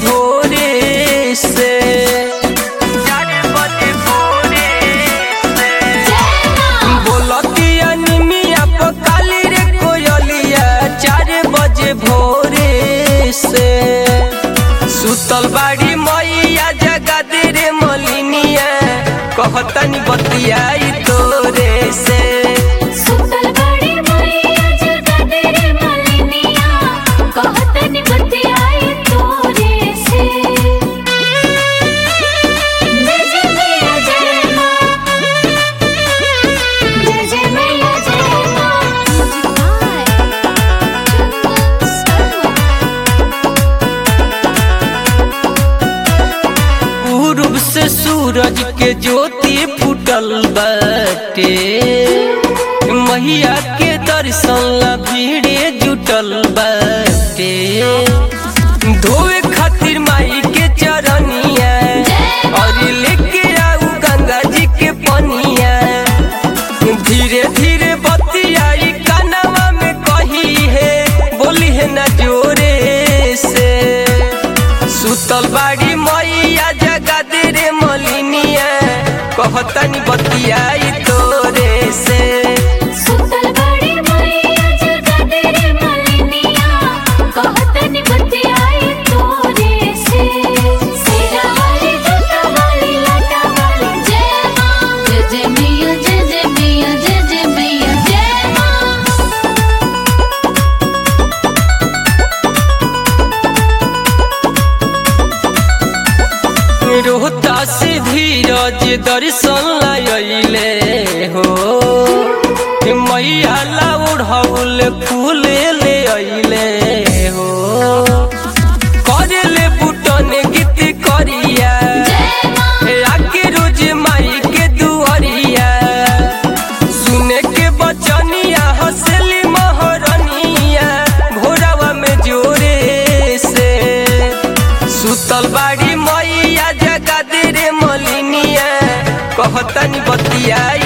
भोरे से चार बजे भोरे से बोलतिया निमिया पकाली रे कोयलिया चार बजे भोरे से सुतल बाड़ी मैया जगा दे रे मलिनिया कहतनी बतियाई तोरे से सुतल बड़ी मैया जगा दे रे मलिनिया कहतनी बतियाई तोरे से जय जय मैया जय माँ जय जय मैया जय पूर्व से सूरज के ज्योति फूटल बाटे मैया के दर्शन ला भीड़े जुटल बाटे धोए खातिर माई के चरनिया और लेके आऊ गंगा जी के पनिया धीरे धीरे बतियाई कानवा में कही है बोली है ना जोरे से सुतल बाड़ी मैया जगा दे रे मलिनिया कहतनी बतियाई तोरे से सुतल बड़ी मैया जगा दे रे मलिनिया कहतनी बतियाई तोरे से सिरा वाली जटा वाली लाटा वाली जय माँ जय जय मैया जय जय मैया जय जय मैया जय माँ रोहता से धीरज दर्शन लाइले हो मैया ला ओढ़ौल फूल ले अइले हो करेले बुटन गीत करिया आके रोज माई के दुआरिया सुने के बचनिया हंसली महरनिया भोरावा में जोरे से सुतल बाड़ी मैया जगा दे रे मलिनिया कहतनी बतियाई